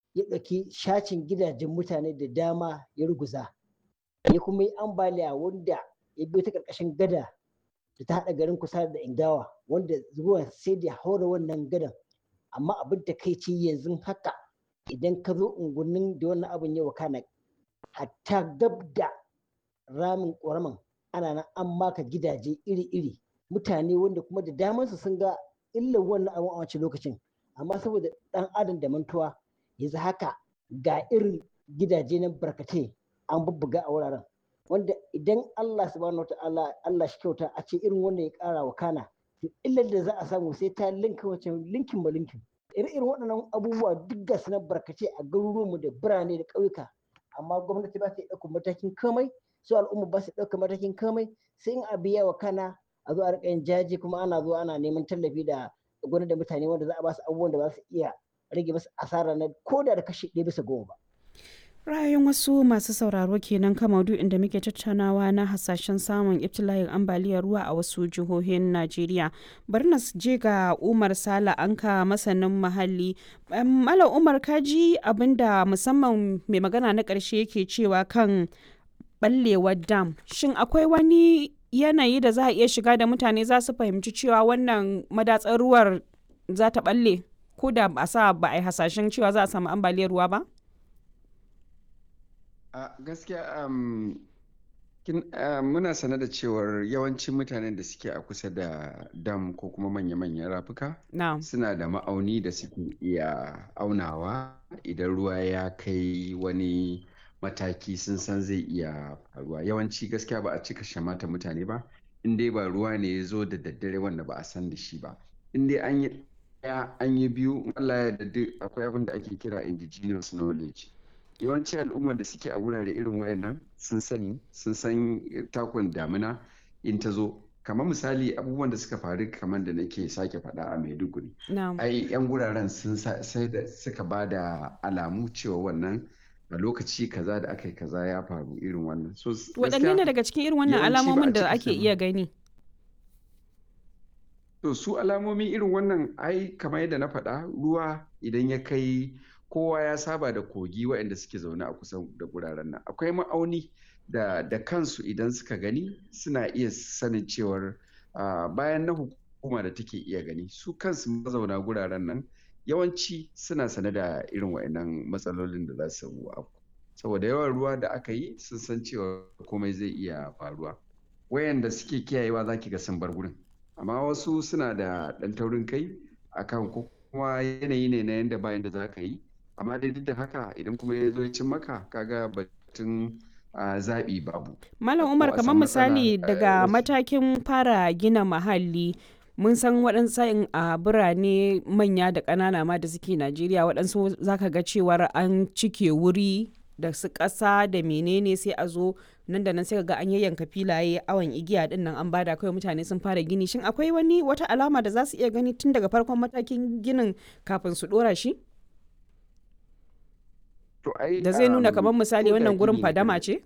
ya ɗauki shacin gidajen mutane da dama ya ruguza ya kuma yi ambaliya wanda ya biyo ta ƙarƙashin gada da ta haɗa garin kusa da ingawa wanda ruwan sai da haura wannan gadan amma abin da kai ce yanzu haka idan ka zo unguwannin da wannan abin ya wakana hatta gab da ramin ƙoraman ana nan an maka gidaje iri-iri mutane wanda kuma da damansu sun ga illar wannan abin a wancan lokacin amma saboda ɗan adam da mantuwa yanzu haka ga irin gidaje na barkatai an bubbuga a wuraren wanda idan Allah subhanahu wata'ala Allah shi kyauta a ce irin wannan ya ƙara wa kana illar da za a samu sai ta linka wancan linkin ba linkin irin waɗannan abubuwa duk ga na barkace a garuruwanmu da birane da ƙauyuka amma gwamnati ba ta ɗaukar matakin komai su al'umma ba su ɗaukar matakin komai sai in abu yawa kana a zo a riƙa yin jaji kuma ana zuwa ana neman tallafi da gwamnati da mutane wanda za a ba su abubuwan da za su iya rage masu asara na ko da da kashi ɗaya bisa goma ba. ra'ayin wasu masu sauraro kenan kan maudu'in da muke tattaunawa na hasashen samun ibtila'in ambaliyar ruwa a wasu jihohin najeriya bari na je ga umar sala anka masanin muhalli mala umar kaji abinda musamman mai magana na ƙarshe yake cewa kan ɓallewar dam shin akwai wani yanayi da za a iya shiga da mutane za su fahimci cewa wannan madatsar ruwar za ta ɓalle ko da ba sa ba a yi hasashen cewa za a samu ambaliyar ruwa ba? a gaskiya muna sane da cewar yawancin mutanen da suke a kusa da dam ko kuma manya-manyan rafuka suna da ma'auni da suke iya aunawa idan ruwa ya kai wani mataki sun san zai iya faruwa yawanci gaskiya ba a cika shamata mutane ba in dai ba ruwa ne ya zo da daddare wanda ba a san da shi ba in dai an yi ɗaya an yi biyu Allah ya da akwai abin da ake kira indigenous knowledge yawanci al'ummar da suke a wurare irin wayannan sun sani sun san takun damina in ta zo kamar misali abubuwan da suka faru kamar da nake sake faɗa a maiduguri ai yan wuraren sun sai da suka ba da alamu cewa wannan a lokaci kaza da aka yi kaza ya faru irin wannan so waɗanne ne daga cikin irin wannan alamomin da ake iya gani to su alamomi irin wannan ai kamar yadda na faɗa ruwa idan ya kai kowa ya saba da kogi waɗanda suke zaune a kusa da guraren nan akwai ma'auni da, da kansu idan suka gani suna iya sanin cewar uh, bayan na hukuma da take iya gani su kansu mazauna guraren nan yawanci suna sane da irin waɗannan matsalolin da za su afku saboda yawan ruwa da aka yi sun san cewa komai zai iya faruwa wayanda suke kiyayewa za ki ga sun bar gurin amma wasu suna da ɗan taurin kai akan ko kuma yanayi ne na yanda bayan da za ka yi amma dai duk da haka idan kuma ya zo cin maka kaga batun zaɓi babu. Malam Umar kamar misali daga matakin fara gina mahalli mun san waɗansu sa'in a birane manya da ƙanana ma da suke Najeriya waɗansu zaka ga cewar an cike wuri da su ƙasa da menene sai a zo nan da nan sai ga an yayyanka filaye awon igiya din nan an bada kawai mutane sun fara gini shin akwai wani wata alama da za su iya gani tun daga farkon matakin ginin kafin su ɗora shi? da zai nuna kamar misali wannan gurin fadama ce?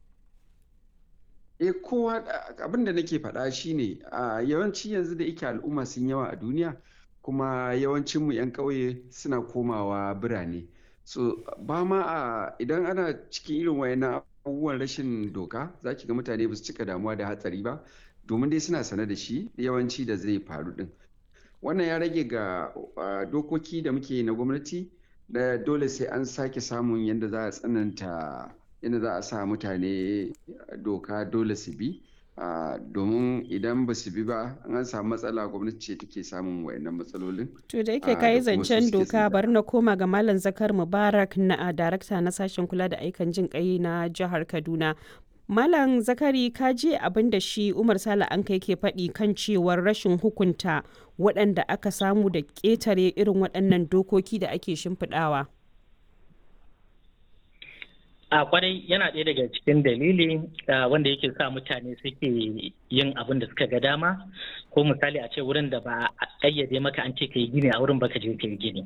e kowa abin da nake faɗa shine a yawanci yanzu da ike al'umma sun yawa a duniya kuma yawancin mu 'yan ƙauye suna komawa birane so ba ma a idan ana cikin irin wayannan abubuwan rashin doka za ki ga mutane ba su cika damuwa da hatsari ba domin dai suna sane da shi yawanci da zai faru din wannan ya rage ga dokoki da muke na gwamnati da dole sai an sake samun yadda za a tsananta yadda za a sa mutane doka dole su bi domin idan ba su bi ba an samu matsala gwamnati ce take samun wayannan matsalolin to da yake kayi zancen doka bari na koma ga malam zakar mubarak na darakta na sashen kula da aikan jin kai na jihar kaduna Malam Zakari ka je abin da shi Umar Sale an kai ke faɗi kan cewar rashin hukunta waɗanda aka samu da ƙetare irin waɗannan dokoki da ake shimfiɗawa. A kwarai yana ɗaya daga cikin dalili wanda yake sa mutane suke yin abin da suka ga dama ko misali a ce wurin da ba a ƙayyade maka an ce ka yi gini a wurin baka je ka yi gini.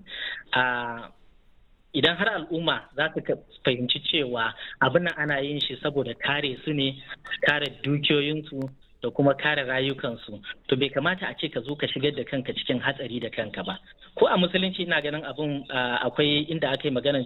idan har al'umma za su fahimci cewa abin nan ana yin shi saboda kare su ne kare dukiyoyinsu da kuma kare rayukansu to bai kamata a ce ka zo ka shigar da kanka cikin hatsari da kanka ba ko a musulunci ina ganin abin akwai inda aka yi maganar